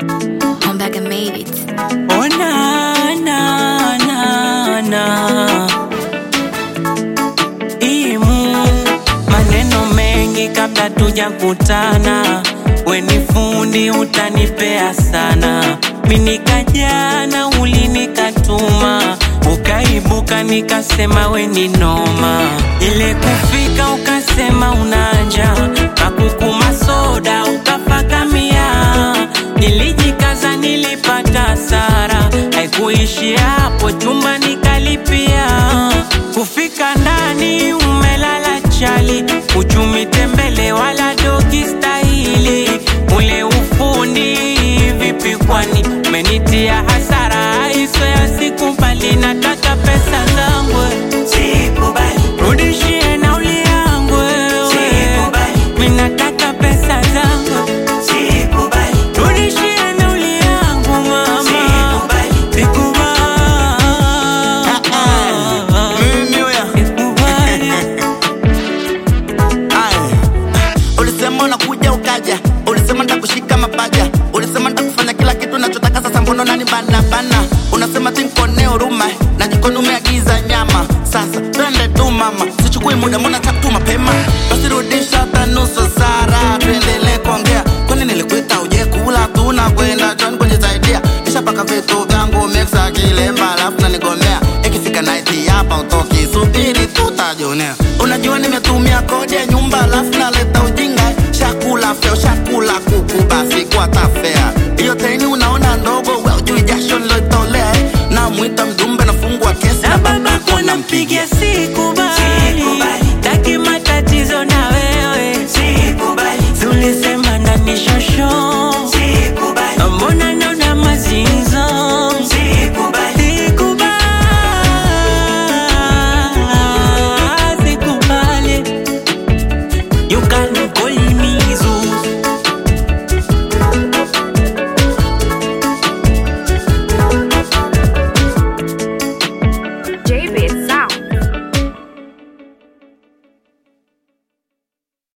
Come back and made it. Oh na na na na Imu maneno mengi kabla tujakutana, we ni fundi utanipea sana. Mimi nikajana ulinikatuma, ukaibuka nikasema we ni noma. Ile kufika ukasema unanja, kakukuma soda ukafakamia. Nilijikaza nilipata hasara, haikuishi hapo, chumba nikalipia. Kufika ndani umelala chali, uchumi tembele wala dogi stahili. Ule ufundi vipi kwani umenitia hasara, hizo ya sikubali, nataka pesa zangu rudishie nauli yangu wewe. Mimi nataka pesa zangu rudishie nauli yangu mama, sikubali Mimi huya. sikubali Aye. Ulisema unakuja ukaja, ulisema nitakushika mapaja, ulisema nitakufanya kila kitu nachotaka. Sasa mbona nani bana bana? Unasema tinkone huruma na jikoni umeagiza nyama. Sasa twende tu mama, sichukui muda, mbona tatu mapema? Basi rudisha hata nusu sara, tuendelee kuongea. Kwani nilikuita uje kula, tunakwenda John kujisaidia, nishapaka vitu vyangu mixa kilemba, alafu nanigomea ikifika night hapa utoki, subiri tutajionea. Unajua nimetumia kodi ya nyumba, alafu naleta ujinga, shakula feo, shakula kuku, basi kwa tafea hiyo teni unaona ndogo, we ujui jasho niloitolea, eh. namwita mjumbe, nafungua kesi na babako nampigia sikubali, taki matatizo na wewe, tulisema na nishosho